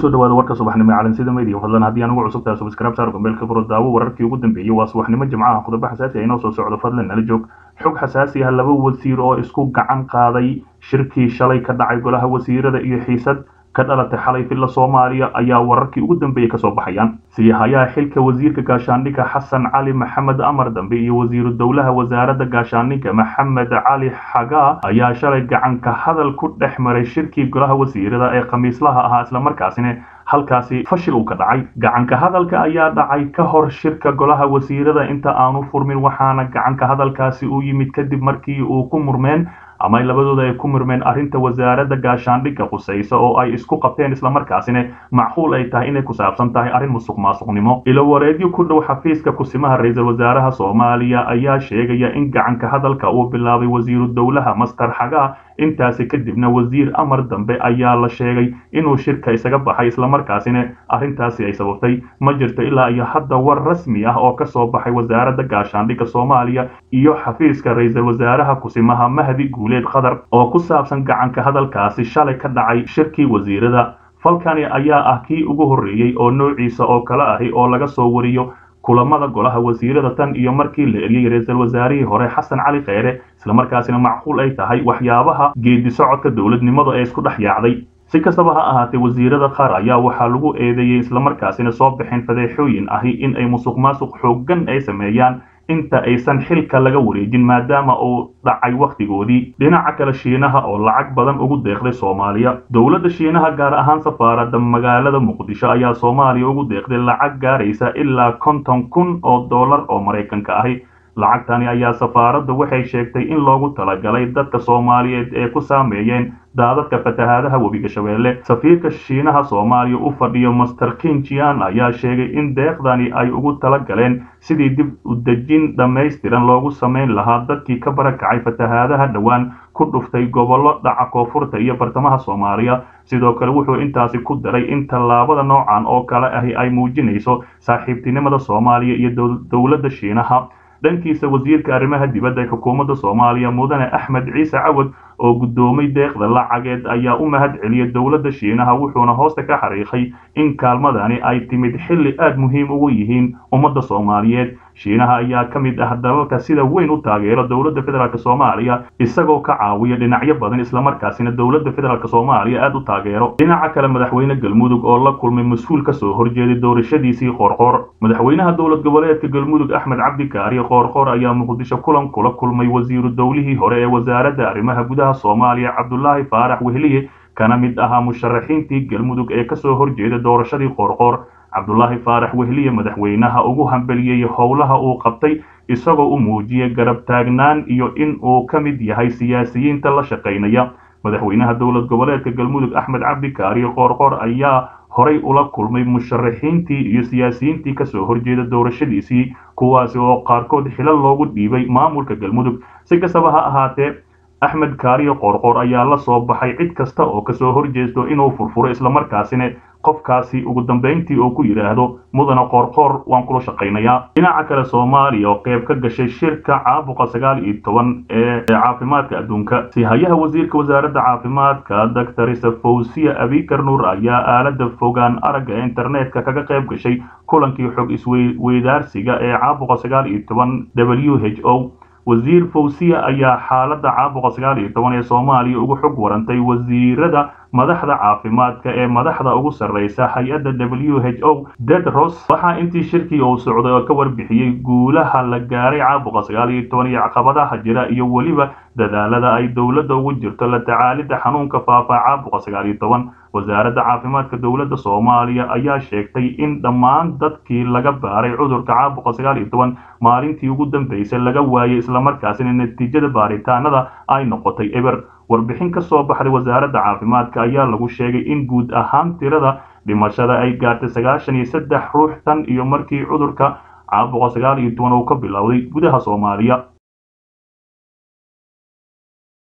kusoo dhawaada warka subaxnimo ee calansida media fadlan haddii aan ugu cusub tahay subscribe saar gombeelka furo daawo wararkii ugu dambeeyey waa subaxnimo jimcaha khudabo xasaasi ah inoo soo socdo fadlan nala joog xog xasaasi ah laba wasiir oo isku gacan qaaday shirkii shalay ka dhacay golaha wasiirada iyo xiisad ka dhalatay xalay filla soomaaliya ayaa wararkii ugu dambeeyey kasoo baxayaan siihayaha xilka wasiirka gaashaandhigga xasan cali maxamed amar dambe iyo wasiiru dowlaha wasaaradda gaashaandhigga maxamed cali xagaa ayaa shalay gacanka hadal ku dhex maray shirkii golaha wasiirada ee khamiislaha ahaa islamarkaasina halkaasi fashil uu ka dhacay gacanka hadalka ayaa dhacay ka hor shirka golaha wasiirada inta aanu furmin waxaana gacanka hadalkaasi u yimid kadib markii uu ku murmeen ama labadooda ay ku murmeen arrinta wasaaradda gaashaandhigga qusaysa oo ay isku qabteen islamarkaasina macquul ay tahay inay ku saabsan tahay arrin musuq maasuqnimo ilo wareedyo ku dhow xafiiska kusimaha ra-iisul wasaaraha soomaaliya ayaa sheegaya in gacanka hadalka uu bilaabay wasiiru dowlaha master xagaa intaasi kadibna wasiir amar dambe ayaa la sheegay inuu shirka isaga baxay islamarkaasina arrintaasi ay sababtay ma jirto ilaa iyo hadda war rasmi ah oo kasoo baxay wasaaradda gaashaandhigga soomaaliya iyo xafiiska ra-iisul wasaaraha kusimaha mahdi guuleed qatar oo ku saabsan gacanka hadalkaasi shalay ka dhacay shirkii wasiirada falkani ayaa ah kii ugu horreeyey oo noociisa oo kale ahi oo laga soo wariyo kulamada golaha wasiirada tan iyo markii la eriyey ra-iisul wasaarihii hore xasan cali kheyre islamarkaasina macquul ay tahay waxyaabaha geedi socodka dowladnimadu ee isku dhex yaacday si kastaba ha ahaatee wasiirada qaar ayaa waxaa lagu eedeeyey islamarkaasina soo baxeen fadeexooyin ahi in ay musuq maasuq xooggan ay sameeyaan inta aysan xilka laga wareejin maadaama uu dhacay wakhtigoodii dhinaca kale shiinaha oo lacag badan ugu deeqday soomaaliya dowladda shiinaha gaar ahaan safaaradda magaalada muqdisho ayaa soomaaliya ugu deeqday lacag gaaraysa ilaa konton kun oo dollar oo maraykanka ahi lacagtani ayaa safaaradda waxay sheegtay in loogu talagalay dadka soomaaliyeed ee ku saameeyeen daadadka fatahaadaha webiga shabeelle safiirka shiinaha soomaaliya u fadhiyo master kinjian ayaa sheegay in deeqdani ay ugu tala galeen sidii dib u dejin dhammaystiran loogu samayn lahaa dadkii ka barakacay fatahaadaha dhowaan ku dhuftay gobollo dhaca koonfurta iyo bartamaha soomaaliya sidoo kale wuxuu intaasi ku daray in tallaabada noocan oo kale ahi ay muujinayso saaxiibtinimada soomaaliya iyo dowladda shiinaha dhankiisa wasiirka arrimaha dibadda ee xukuumadda soomaaliya mudane axmed ciise cawad oo guddoomay deeqda lacageed ayaa u mahad celiyay dowladda shiinaha wuxuuna hoosta ka xariiqay in kaalmadani ay timid xilli aad muhiim ugu yihiin ummadda soomaaliyeed shiinaha ayaa ka mid ah dalalka sida weyn u taageera dowladda federaalk soomaaliya isagoo ka caawiya dhinacyo badan islamarkaasina dowladda federaalk soomaaliya aad u taageero dhinaca kale madaxweyne galmudug oo la kulmay mas-uul kasoo horjeeday doorashadiisii qoorqoor madaxweynaha dowlad goboleedka galmudug axmed cabdikaari qoorqoor ayaa muqdisho kulan kula kulmay wasiiru dowlihii hore ee wasaaradda arrimaha gudaha soomaaliya cabdulaahi faarax wehliye kana mid ahaa musharaxiintii galmudug ee kasoo horjeeda doorashadii qoorqoor cabdulaahi faarax wehliye madaxweynaha ugu hambeliyey howlaha uu qabtay isagoo u muujiyey garab taagnaan iyo in uu ka mid yahay siyaasiyiinta la shaqaynaya madaxweynaha dowlad goboleedka galmudug axmed cabdikaari qoorqoor ayaa horay ula kulmay musharaxiintii iyo siyaasiyiintii kasoo horjeeda doorashadiisii kuwaasi oo qaarkood xilal loogu dhiibay maamulka galmudug si kastaba ha ahaatee axmed kaariyo qoorqoor ayaa la soo baxay cid kasta oo kasoo horjeesto inuu furfuro islamarkaasina qofkaasi ugu dambayntii oo ku yidhaahdo mudana qoorqoor waan kula shaqaynayaa dhinaca kale soomaaliya oo qayb ka gashay shirka caabuqa sagaal iyo toban ee caafimaadka adduunka sihayaha wasiirka wasaaradda caafimaadka doctor safowsiya abikar nuur ayaa aalada fogaan aragga ee internetka kaga qayb gashay kulankii xog isweydaarsiga ee caabuqa sagaal iyo toban w h o wasiir fawsiya ayaa xaaladda caabuqa sagaal iyo toban ee soomaaliya ugu xog warantay wasiirada madaxda caafimaadka ee madaxda ugu sarreysa hay-adda w h o dedros waxaa intii shirkii uu socday oo ka warbixiyey guulaha la gaaray caabuqa sagaal iyo toban iyo caqabadaha jira iyo weliba dadaalada ay dowladda ugu jirto la tacaalidda xanuunka faafa caabuqa sagaal iyo toban wasaaradda caafimaadka dowladda soomaaliya ayaa sheegtay in dhammaan dadkii laga baaray cudurka caabuqa sagaal iyo toban maalintii ugu dambeysay laga waayay islamarkaasina natiijada baaritaanada ay noqotay eber warbixin ka soo baxday wasaaradda caafimaadka ayaa lagu sheegay in guud ahaan tirada dhimashada ay gaartay sagaashan iyo saddex ruux tan iyo markii cudurka caabuqa sagaal iyo toban uu ka bilowday gudaha soomaaliya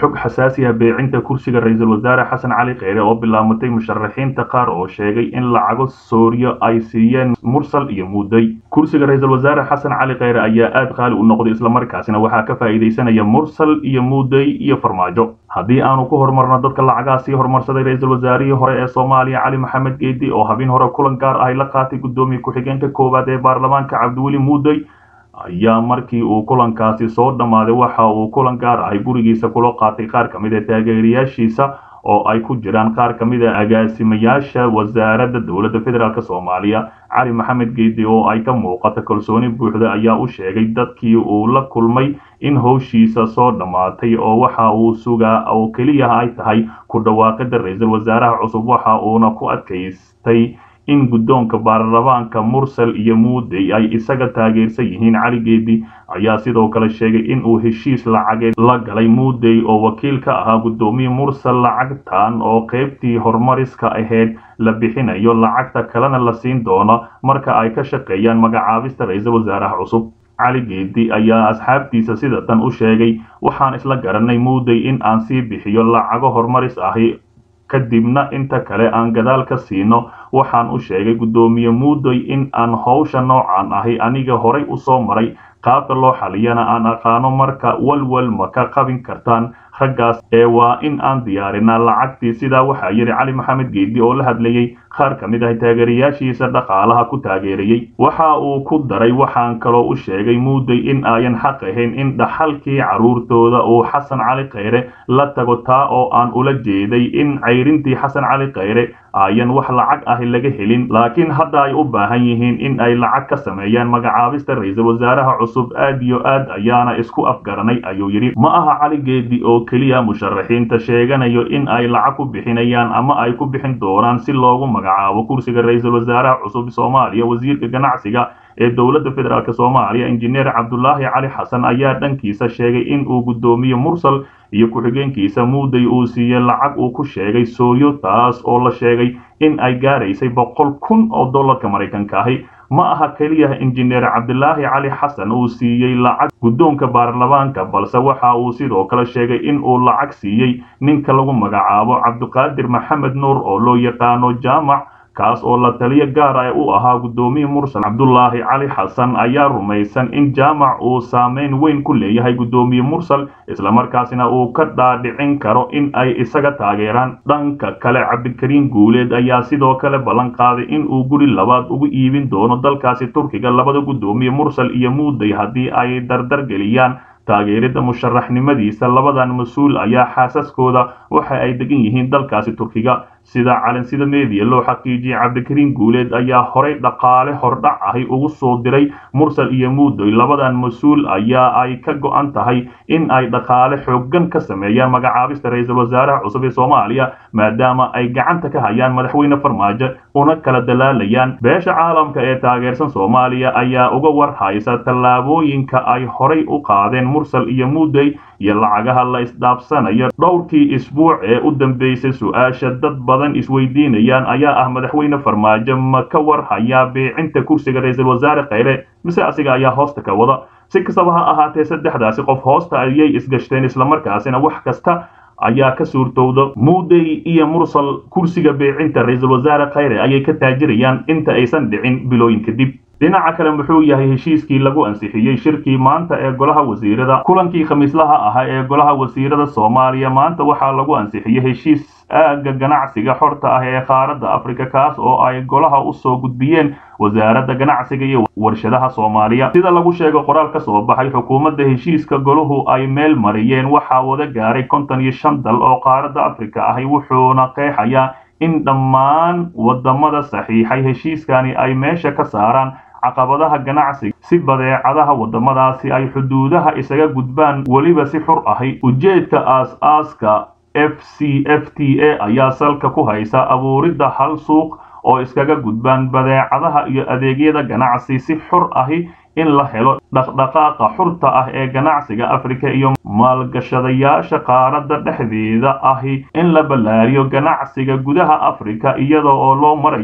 xog xasaasi ah beecinta kursiga ra-iisul wasaare xasan cali kheyre oo bilaamatay musharaxiinta qaar oo sheegay in lacago sooriyo ay siiyeen mursal iyo muuday kursiga ra-iisul wasaare xasan cali kheyre ayaa aad qaali u noqday islamarkaasina waxaa ka faa'iidaysanaya mursal iyo muuday iyo farmaajo haddii aanu ku horumarno dadka lacagaha sii horumarsaday ra-iisul wasaarihii hore ee soomaaliya cali maxamed geedi oo habin hore kulan gaar ahy la qaatay guddoomiye ku-xigeenka koowaad ee baarlamaanka cabdiweli muuday ayaa markii uu kulankaasi soo dhammaaday waxa uu kulan gaar ahay gurigiisa kula qaatay qaar ka mid a taageerayaashiisa oo ay ku jiraan qaar ka mid a agaasimayaasha wasaaradda dowladda federaalk soomaaliya cali maxamed geedi oo ay ka muuqata kalsooni buuxda ayaa u sheegay dadkii uu la kulmay in howshiisa soo dhammaatay oo waxa uu sugaa oo keliya ay tahay ku dhawaaqida ra-iisul wasaaraha cusub waxa uuna ku adkaystay in guddoonka baarlamaanka mursal iyo muuday ay isaga taageersan yihiin cali geedi ayaa sidoo kale sheegay in uu heshiis lacageed la galay muuday oo wakiil ka ahaa guddoomiye mursal lacagtan oo qaybtii horumariska ahayd la bixinayo lacagta kalena la siin doono marka ay ka shaqeeyaan magacaabista ra-iisul wasaaraha cusub cali geedi ayaa asxaabtiisa sida tan u sheegay waxaan isla garanay muuday in aan sii bixiyo lacago horumaris ahi kadibna inta kale aan gadaal ka siino waxaan u sheegay guddoomiye muuday in aan howsha noocan ahi aniga horay u soo maray qaabka loo xaliyana aan aqaano marka walwal ma ka qabin kartaan raggaas ee waa in aan diyaarinaa lacagtii sidaa waxaa yidhi cali maxamed geedi oo la hadlayey qaar ka mid ah taageerayaashiisa dhaqaalaha ku taageerayey waxa uu ku daray waxaan kaloo u sheegay muuday in ayan xaq ahayn in dhaxalkii carruurtooda uu xasan cali kheyre la tago taa oo aan ula jeeday in cayrintii xasan cali kheyre ayan wax lacag ahi laga helin laakiin hadda ay u baahan yihiin in ay lacag ka sameeyaan magacaabista ra-iisul wasaaraha cusub aad iyo aad ayaana isku afgaranay ayuu yidhi ma aha cali geedi oo keliya musharaxiinta sheeganayo in ay lacag ku bixinayaan ama ay ku bixin doonaan si loogu magacaabo kursiga ra-iisul wasaaraha cusub soomaaliya wasiirka ganacsiga ee dowladda federaalk soomaaliya injineer cabdulaahi cali xasan ayaa dhankiisa sheegay in uu guddoomiye mursal iyo ku-xigeenkiisa muuday uu siiyey lacag uu ku sheegay sooyo taas oo la sheegay in ay gaaraysay boqol kun oo dollarka maraykanka ahi ma aha keliya injineer cabdilaahi cali xasan uu siiyey lacag guddoonka baarlamaanka balse waxa uu sidoo kale sheegay in uu lacag siiyey ninka lagu magacaabo cabdiqaadir maxamed nuur oo loo yaqaano jaamac kaas oo la taliyo gaar ah u ahaa guddoomiye mursal cabdulaahi cali xasan ayaa rumaysan in jaamac uu saameyn weyn ku leeyahay guddoomiye mursal islamarkaasina uu ka dhaadhicin karo in ay isaga taageeraan dhanka kale cabdikariin guuleed ayaa sidoo kale ballan qaaday in uu guri labaad ugu iibin doono dalkaasi turkiga labada guddoomiye mursal iyo muuday haddii ay dardar geliyaan taageerida musharaxnimadiisa labadan mas-uul ayaa xaasaskooda waxa ay degan yihiin dalkaasi turkiga sida calansida meediya loo xaqiijiyey cabdikariin guuleed ayaa horay dhaqaale hordhac ahi ugu soo diray mursal iyo muudoy labadan mas-uul ayaa ay ka go-an tahay in ay dhaqaale xooggan ka sameeyaan magacaabista ra-iisul wasaaraha cusub ee soomaaliya maadaama ay gacanta ka hayaan madaxweyne farmaajo una kala dalaalayaan beesha caalamka ee taageersan soomaaliya ayaa uga war haysa tallaabooyinka ay horay u qaadeen mursal iyo muuday iyo lacagaha la isdhaafsanayo dhowrkii isbuuc ee u dambeysay su-aasha dad badan isweydiinayaan ayaa ah madaxweyne farmaajo ma ka war hayaa beecinta kursiga ra-iisul wasaare kheyre mise asiga ayaa hoosta ka wada si kastaba ha ahaatee saddexdaasi qof hoosta ayay isgashteen islamarkaasina wax kasta ayaa ka suurtowda muuday iyo mursal kursiga beecinta ra-iisul wasaare kheyre ayay ka taajirayaan inta aysan dhicin bilooyin kadib dhinaca kale muxuu yahay heshiiskii lagu ansixiyey shirkii maanta ee golaha wasiirada kulankii khamiislaha ahaa ee golaha wasiirada soomaaliya maanta waxaa lagu ansixiyey heshiis aagga ganacsiga xorta ah ee qaaradda afrika kaas oo ay golaha u soo gudbiyeen wasaaradda ganacsiga iyo warshadaha soomaaliya sida lagu sheegay qoraal ka soo baxay xukuumadda heshiiska golahu ay meel mariyeen waxaa wada gaaray konton iyo shan dal oo qaaradda afrika ahi wuxuuna qeexayaa in dhammaan wadamada saxiixay heshiiskani ay meesha ka saaraan caqabadaha ganacsiga si badeecadaha wadamadaasi ay xuduudaha isaga gudbaan weliba si xur ahi ujeedka aas-aaska f c f t a ayaa salka ku haysa abuuridda hal suuq oo iskaga gudbaan badeecadaha iyo adeegyada ganacsi si xur ahi in la helo dhaqdhaqaaqa xurta ah ee ganacsiga afrika iyo maalgashadayaasha qaaradda dhexdeeda ahi in la ballaariyo ganacsiga gudaha afrika iyada oo loo marayo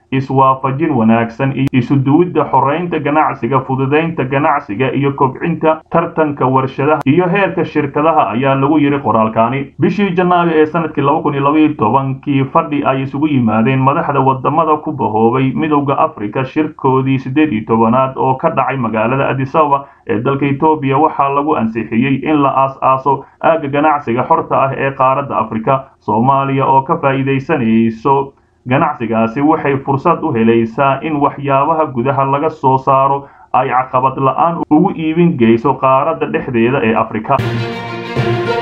iswaafajin wanaagsan iyo isuduwidda xoreynta ganacsiga fududaynta ganacsiga iyo kobcinta tartanka warshadaha iyo heerka shirkadaha ayaa lagu yidhi qoraalkaani bishii janaayo ee sanadkii laba kun iyo labaiyo tobankii fadhi ay isugu yimaadeen madaxda wadamada ku bahoobay midowda africa shirkoodii siddeed iyo tobanaad oo ka dhacay magaalada adisababa ee dalka etoobiya waxaa lagu ansixiyey in la aas-aaso aagga ganacsiga xorta ah ee qaaradda afrika soomaaliya oo ka faa'iidaysanayso ganacsigaasi waxay fursad u helaysaa in waxyaabaha gudaha laga soo saaro ay caqabad la-aan ugu iibin geyso qaaradda dhexdeeda ee afrika